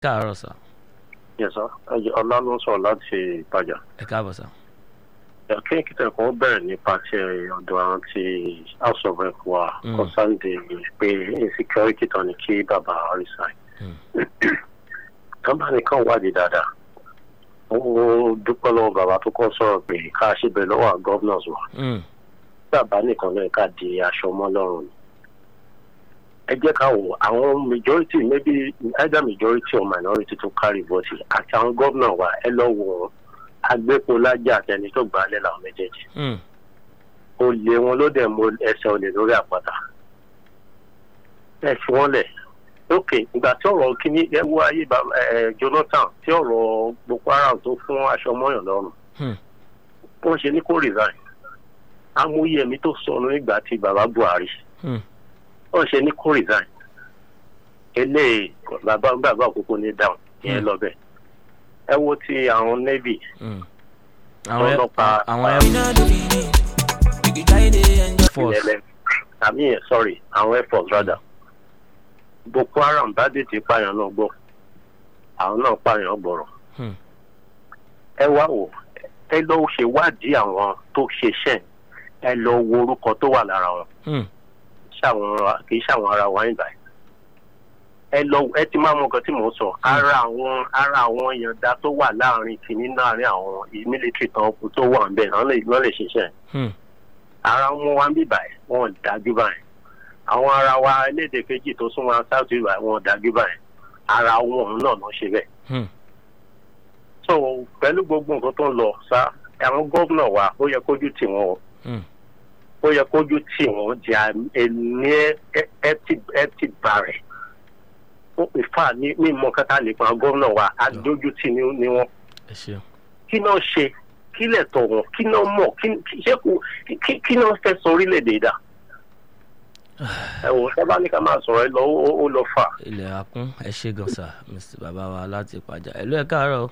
káàárọ̀ sà yẹsà ọlá ló ń sọ láti ìtajà ẹ káàbọ̀ sà. kéèkì tẹ̀kọ́ bẹ̀rẹ̀ nípa ti ọ̀dọ̀ àwọn ti house of rep wa Mm. kọ́sáǹdì pé insecurity tán ni kí bàbá resign. Mm. tọ́ba nìkan wádìí dáadáa ó dúpẹ́ lọ́wọ́ bàbá tó kọ́ sọ̀rọ̀ pé ká ṣe bẹ̀ lọ́wọ́ àwọn governors wa Mm, bàbá nìkan lóye ká di aṣọ mọ́ lọ́rùn ni. ẹ jẹ́ ká wò àwọn majority maybe either majority or minority tó carry vote àti àwọn gómìnà wa ẹ lọ wò wọ́n agbépo lájà àtẹni tó gbà á lẹ́ làwọn méjèèjì mm, olè wọn ló dẹ̀ mọ ẹsẹ̀ olè lórí àpáta ẹ fi wọ́n lẹ̀ ok ìgbà tí ọ̀rọ̀ kíní ẹ wo ayé bàbá ẹ jonathan tí ọ̀rọ̀ boko haram tó fún aṣọ mọ́yàn lọ́rùn Hmm. wọ́n ṣe ní kó resign amóye ẹ̀mí tó sọnù nígbà tí bàbá buhari mm. wọ́n ṣe ní kó resign eléyìí bàbá bàbá àkókò ní dáhùn ìyẹn Hmm. lọ bẹ́ẹ̀ ẹ wo ti àwọn navy Mm. àwọn ẹ- ọlọ́pàá àwọn ẹ We not do finish. We could try to enjoy. force ìyẹlẹ àmì yẹn sorry àwọn air force rather boko haram bá dé ti pààyàn náà gbọ́ àwọn náà pààyàn gbọ́rọ̀ Hmm. ẹ wá wò ẹ lọ ṣe wádìí àwọn tó ṣiṣẹ́ ẹ lọ wo orúkọ tó wà lára wọn Mm, ṣàwọn kì í ṣàwọn ara wa ìgbà ẹ lọ ẹ ti máa mọ nǹkan tí mò ń sọ ara àwọn ara àwọn yànda tó wà láàrin kìíní láàrin àwọn military tán tó wà ń bẹ náà lè náà lè ṣiṣẹ́ mm, ara wọn wá ń bì báyìí wọn ò dájú báyìí àwọn ara wa elédè kejì tó súnmọ́ south east báyìí wọn ò dájú báyìí ara wọn òun náà ló ṣe bẹ́ẹ̀. mm. so pẹ̀lú gbogbo nǹkan tó ń lọ sá àwọn gómìnà wa ó yẹ kójú tì wọ́n o Mm. ó yẹ kójú tì wọ́n di ẹni ẹ ti bà rẹ̀ ó pè fà ní ní ìmọ̀ kẹta lè pa àwọn gómìnà wa adójú tì ní ní wọn ẹ ṣeun. kí náà ṣe kí lẹ̀ tọ̀ wọ́n kí náà mọ̀ kí kí- ṣé kò kí kí náà fẹ́ sọ orílẹ̀-èdè dà ẹ wò sábà ní ká máa sọ̀rọ̀ ẹ lọ ó ó lọ fà. ilẹ̀ akún ẹ ṣe gan sà mr bàbá wa láti pàjá ẹ̀lú ẹ̀ káàárọ̀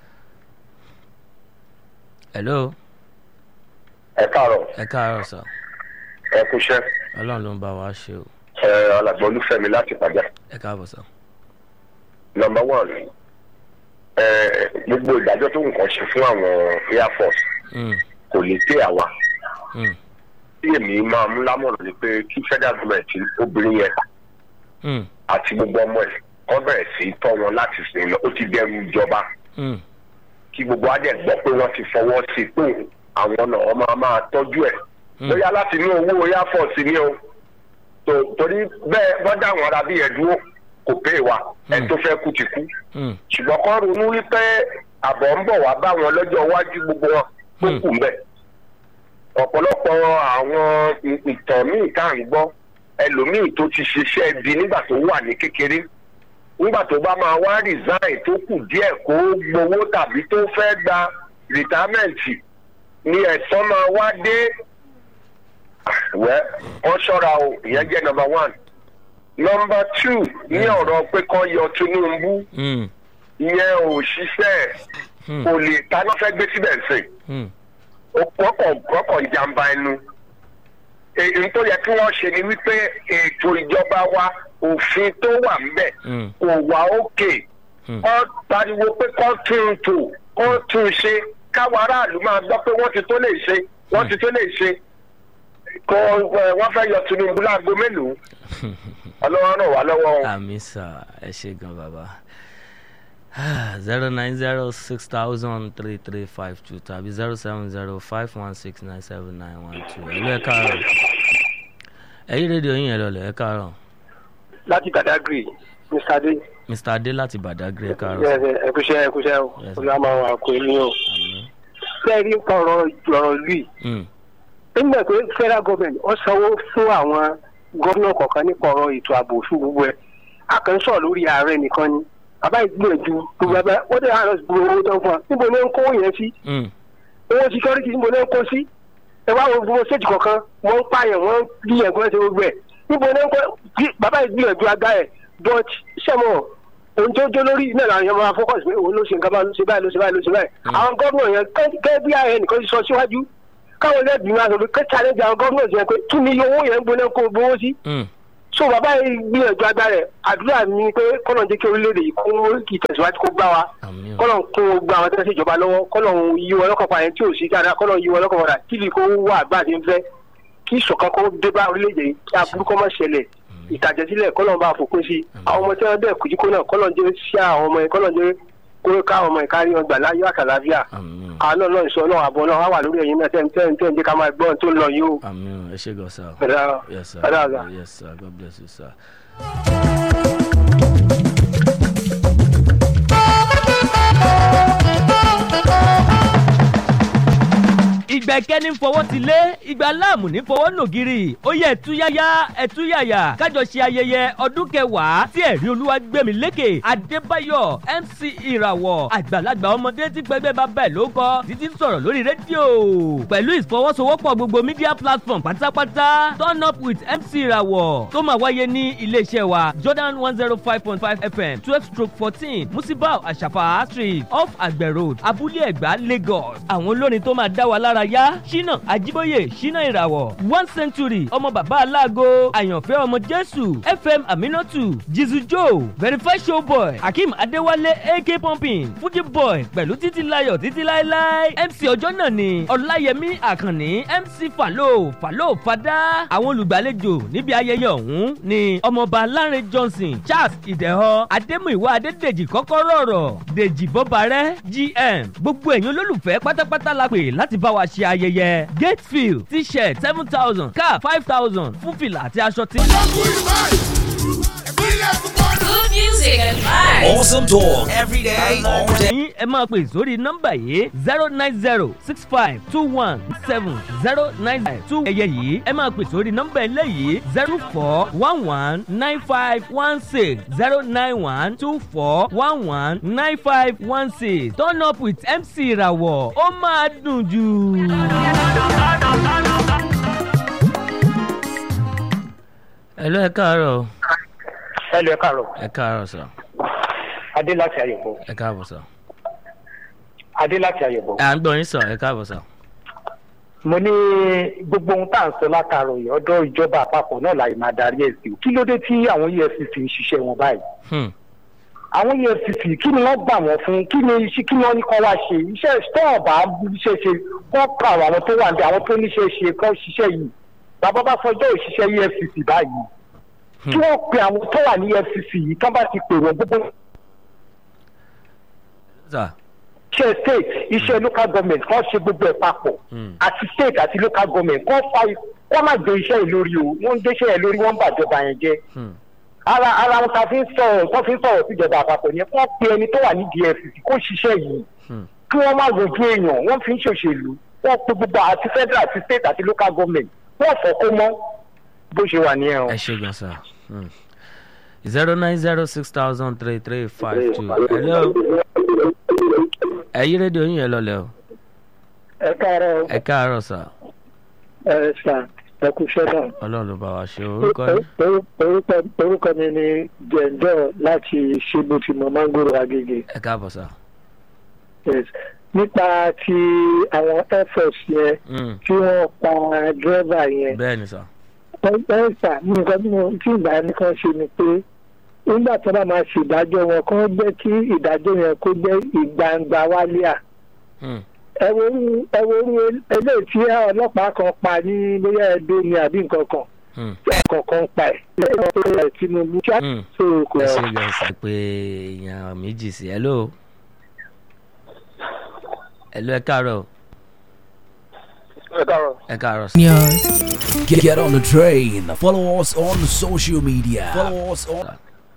ẹ̀lú ẹ káàárọ̀ ẹ̀ káàárọ̀ sà ẹ kúṣẹ́ ọlọ́run ló ń bá wa ṣe o ẹ alàgbà olúfẹ́mi láti pàjá. ẹ̀ káàbọ̀ sà. number one ẹ gbogbo ìdájọ́ tó nǹkan ṣe fún àwọn air force Mm, kò lè tẹ àwa mm, tí èmi máa mú lámọ̀ràn ni pé kí federal government obìnrin yẹn mm, àti gbogbo ọmọ ẹ̀ kọ́ bẹ̀rẹ̀ sí í tọ́ wọn láti sìn lọ ó ti dẹrù ìjọba mm, kí gbogbo adẹ̀ gbọ́ pé wọ́n ti fọwọ́ sí i pé àwọn náà wọ́n máa máa tọ́jú ẹ̀ mm. bóyá láti ní owó air force ni o tó- torí bẹ́ẹ̀ wọ́n dá àwọn ará bí ẹ̀ dúró kò pé wa ẹ̀ tó fẹ́ kú ti kú Mm, ṣùgbọ́n kọ́ ronú wípé àbọ̀ ń bọ̀ wá bá wọn lọ́jọ́ iwájú gbogbo wọn tó Hmm. kù mbẹ̀. ọ̀pọ̀lọpọ̀ àwọn ì- ìtàn míì tá à ń gbọ́ ẹlòmíì tó ti ṣiṣẹ́ di nígbà tó wà ní kékeré nígbà tó bá máa wá resign tó kù díẹ̀ kó gbowó tàbí tó fẹ́ gba rìtámẹ́ǹtì ni ẹ̀sán máa wá dé wẹ́ wọ́n ṣọ́ra o ìyẹn jẹ́ number one number two ní ọ̀rọ̀ pé kán yọ Tinubu mm, ìyẹn ò ṣiṣẹ́ Hmm. kò lè ta ló fẹ́ gbé síbẹ̀ sìn mm, kọ́kọ̀ jàǹbá ẹnu. èyí tó yẹ kí wọ́n ṣe ni wípé ètò ìjọba wa òfin tó wà ńbẹ̀ mm, kò wá òkè Hmm. kọ́ pariwo pé kọ́ tún un tò kọ́ tún un ṣe káwọn aráàlú máa gbọ́ pé wọ́n ti tó lè ṣe wọ́n ti tó lè ṣe kọ́ ẹ, wọ́n fẹ́ yọ Tinubu láago mélòó ọlọ́wọ́ ràn wá lọ́wọ́ o. àmì sà ẹ ṣe gan bàbá zero nine zero six thousand three three five two tàbí zero seven zero five one six nine seven nine one two ẹ̀lú ẹ̀ káàárọ̀ ẹ̀yí rédíò yín ẹ̀ lọ́lẹ̀ ẹ̀ káàárọ̀ láti Badagry mr adé mr adé láti badagry ẹ̀ káàárọ̀ sà. ẹkúṣẹ ẹkúṣẹ o Yes. olùwàmọ àkó ẹni o àmì fẹẹrí ọ̀rọ̀ ọ̀rọ̀ lùi mm, nígbà pé federal government ó sanwó fún àwọn gómìnà kọ̀ọ̀kan nípa ọ̀rọ̀ ètò ààbò fún gbogbo ẹ̀ a kàn ń sọ̀rọ̀ lórí ààrẹ nìkan ni bàbá ìgbìyànjú gbogbo ẹgbẹ́ wọ́n dẹ̀ hàn gbogbo owó tó ń fún wa níbo ni ó ń kó yẹn sí mm, owó security níbo ni ó ń kó sí ẹ wá wo gbogbo stage kọ̀ọ̀kan wọ́n ń pààyàn wọ́n ń bí ẹ̀gbọ́n ṣe gbogbo ẹ̀ níbo ni ó ń kó bí- bàbá ìgbìyànjú aga ẹ̀ but sẹ́mọ̀ ohun tó jó lórí náà làwọn èèyàn máa focus pé òun ló ṣe nǹkan bá ló ṣe báyìí ló ṣe báyìí ló ṣe báyìí àwọn gómìnà yẹn gẹ́gẹ́ bí ààrẹ nìkan ti sọ síwájú káwọn ẹlẹ́bìí máa sọ pé kẹ́ challenge àwọn gómìnà yẹn pé kí ni iye owó yẹn ń gbóná kó gbowó sí mm, so bàbá yìí gbìyànjú agbára ẹ̀ àdúrà mi pé kọ́nà jẹ́ kí orílẹ̀-èdè yìí kó ìtẹ̀síwájú kó gbá wa àmì o kọ́nà kó gba àwọn tẹ́lẹ̀ sí ìjọba lọ́wọ́ kọ́nà yí wọn lọ́kàn padà tí ò sí dáadáa kọ́nà yí wọn lọ́kàn padà kí ni kó wà bá a ti ń fẹ́ kí ìṣọ̀kan kó dé bá orílẹ̀-èdè yìí kí aburú kó má ṣẹlẹ̀ ìtàjẹsílẹ̀ kọ́nà bá fòpin sí àwọn ọmọ tí wọ́n bẹ̀ kùjú kó náà kọ́nà jẹ́ sí àwọn ọmọ yẹn kọ́nà jẹ́ kó ká àwọn ọmọ yẹn kárí wọn gbà láyọ̀ àtàlàfíà àmì o àánú náà ìṣọ́ náà àbọ̀ náà wà wà lórí ẹ̀yìn náà tẹ́ ń tẹ́ ń jẹ́ ká máa gbọ́ ohun tó ń lọ yìí o. àmì o ẹ ṣe gan sir. Ẹ̀dá yes sir ẹ̀dá ọ̀gá. yes sir god bless you sir. ìgbà ìkẹ́ni fọwọ́ ti lé ìgbà láàmù ní fọwọ́ nògiri ó yẹ ẹ̀túyáyá ẹ̀túyàyà kájọ ṣe ayẹyẹ ọdún kẹwàá tí ẹ̀rí olúwa gbẹ̀mí lékè adébáyọ̀ mc ìràwọ̀ àgbàlagbà ọmọdé tí pẹ́gbẹ́ bá bẹ̀ ló kọ́ títí ń sọ̀rọ̀ lórí rédíò pẹ̀lú ìfọwọ́sowọ́pọ̀ gbogbo media platform pátápátá turn up with mc ìràwọ̀ tó máa wáyé ní iléeṣẹ́ wa jordan one zero five point five fm twelve stroke fourteen musibau àṣàfà street off àgbẹ̀ road abúlé ẹ̀gbá lagos àwọn olórin tó máa dá wa lára yá ṣínà àjíbóyè ṣínà ìràwọ̀ one century ọmọ bàbá aláàgọ́ àyànfẹ́ ọmọ jésù fm aminatu jizu joe verify show boy akeem adéwálé ak pumping fuji boy pẹ̀lú títí layọ̀ títí láéláé mc ọjọ́ náà ni ọláyẹmí àkànní mc falo falo fada àwọn olùgbàlejò níbi ayẹyẹ ọ̀hún ni ọmọọba láre johnson charles ìdẹ̀họ adémúìwá adédèjì kọ́kọ́rọ́ ọ̀rọ̀ dèjì bọ́barẹ́ gm gbogbo ẹ̀yin olólùfẹ́ pátápátá la pè láti bá wa ṣe ayẹyẹ gatefield t-shirt seven thousand cap five thousand fún fìlà àti aṣọ tí. Good music and vibes. Awesome talk every day, all day. ẹ̀yin ẹ máa pè sórí nọ́mbà yìí zero nine zero six five two one seven zero nine five two ẹ̀yẹ yìí ẹ máa pè sórí nọ́mbà eléyìí zero four one one nine five one six zero nine one two four one one nine five one six turn up with mc ìràwọ̀ ó máa dùn jù. ẹ lọ ẹ káàárọ̀ ẹ lọ ẹ káàárọ̀ ẹ káàárọ̀ sọ adé láti àyẹ̀bọ̀ ẹ káàbọ̀ sọ adé láti àyẹ̀bọ̀. à ń gbọ́ yín sọ ẹ káàbọ̀ sọ. mo ní gbogbo ohun tá à ń sọ látàrọ yìí ọ̀dọ̀ ìjọba àpapọ̀ náà láì máa darí ẹ̀ sí o kí ló dé tí àwọn efcc ń ṣiṣẹ́ wọn báyìí Hmm. àwọn efcc kí ni wọ́n gbà wọ́n fún kí ni iṣẹ́ kí ni wọ́n ní kọ́ wá ṣe iṣẹ́ tọ́ọ̀bà iṣẹ́ ṣe kọ́ pa àwọn tó wà ní àwọn tó níṣẹ́ ṣe kọ́ ṣiṣẹ́ yìí bàbá bá fọjọ́ òṣìṣẹ́ efcc báyìí kí wọ́n pe àwọn tó wà ní efcc yìí kán bá ti pè wọ́n gbogbo sà iṣẹ́ state iṣẹ́ local government kọ́ ṣe gbogbo ẹ̀ papọ̀ Hmm. àti state àti local government kọ́ fa kọ́ má gbé iṣẹ́ yìí lórí o wọ́n ń gbéṣẹ́ yẹn lórí wọ́n ń bàjọba yẹn jẹ́ Hmm. ara ara wọn ta fi ń sọ̀rọ̀ tó fi ń sọ̀rọ̀ síjọba àpapọ̀ yẹn kọ́ pe ẹni tó wà nídìí efcc kó ṣiṣẹ́ yìí Hmm. kí wọ́n má rojú èèyàn wọ́n fi ń ṣòṣèlú wọ́n pe gbogbo àti federal àti state àti local government wọ́n fọ́ kó mọ́ bó ṣe wà nìyẹn o. ẹ ṣe gan sa zero nine zero six thousand three three five two hello ẹ yí rédíò yín yẹn lọlẹ o ẹ káàárọ̀ ẹ káàárọ̀ sà ẹ sà ẹ kú iṣẹ́ náà. ọlọ́run ló bá wa ṣe orúkọ yín orúkọ orúkọ mi ni jẹ̀ǹdọ̀ láti ṣébùtìmọ̀ mángòrò agége. ẹ káàbọ̀ sà. Yes. nípa ti àwọn air force yẹn Hmm. tí wọ́n pa dírẹ́bà yẹn bẹ́ẹ̀ ni sà ẹ̀ẹ́sà nǹkan tí mo tí ìgbà yẹn kan ṣe ni pé nígbà tí wọ́n bá máa ṣèdájọ́ wọn kán jẹ́ kí ìdájọ́ yẹn kó jẹ́ ìgbangba wálé à Hmm. ẹ̀wòrú ẹ̀wòrú eléyìí tí ọlọ́pàá kan pa ní bóyá ẹ̀dọ́ ni àbí nǹkan kan Hmm. kọ̀ọ̀kan pa ẹ̀ lẹ́yìn tó rẹ̀ tinubu kí á Hmm. tó kọ̀ ẹ ọ́. ṣe gan sa pé èèyàn méjì sí hello hello ẹ káàárọ̀ ẹ káàárọ̀. ẹ káàárọ̀ sà. Get, get on the train. Follow us on social media. Follow us on,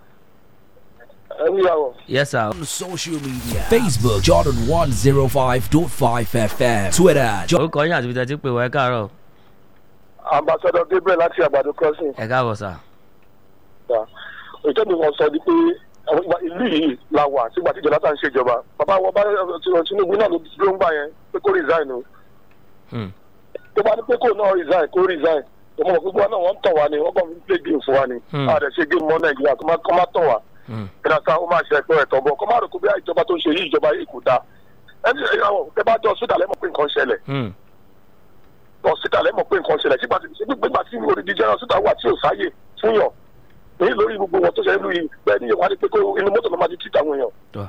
ẹ ní ìyàwó. yes sir on social media. Facebook Jordan 105.5 FM. Twitter Jordan orúkọ yín àti ibi tẹ́ ti pè wá ẹ káàárọ̀ ambassador gabriel láti àgbàdo crossing. ẹ káàbọ̀ sà. ìtọ́jú wọn sọ di pé àwọn ìgbà- ìlú yìí la wà sígbà tí jonathan ṣèjọba bàbá wọn bá tinubu náà ló dúró ń gbà yẹn pé kó resign o Hmm. tó bá ní pé kó náà resign kó resign tó mọ̀ gbogbo náà wọ́n ń tọ̀ wá ni wọ́n kàn fi play game fún wa ni Hmm. a dẹ̀ ṣe game mọ́ nàìjíríà kó má kó má tọ̀ wá Hmm. ìrìnàṣà ó máa ṣe ẹ̀tọ́ ẹ̀tọ́ bọ̀ kó má rò kó bí ìjọba tó ń ṣe yìí ìjọba yìí kò dáa ẹni ìyàwó tẹ bá jọ sódà lẹ́mọ̀ pé nǹkan ṣẹlẹ̀ Hmm. lọ síta lẹ́mọ̀ pé nǹkan ṣẹlẹ̀ sígbà tí gbígbà tí olùdíje náà síta wà tí ò sáyè fún yàn èyí lórí gbogbo wọn tó ṣe é lórí bẹ́ẹ̀ ni ìwádìí pé kó inú mọ́tò ló máa ti tìta àwọn èèyàn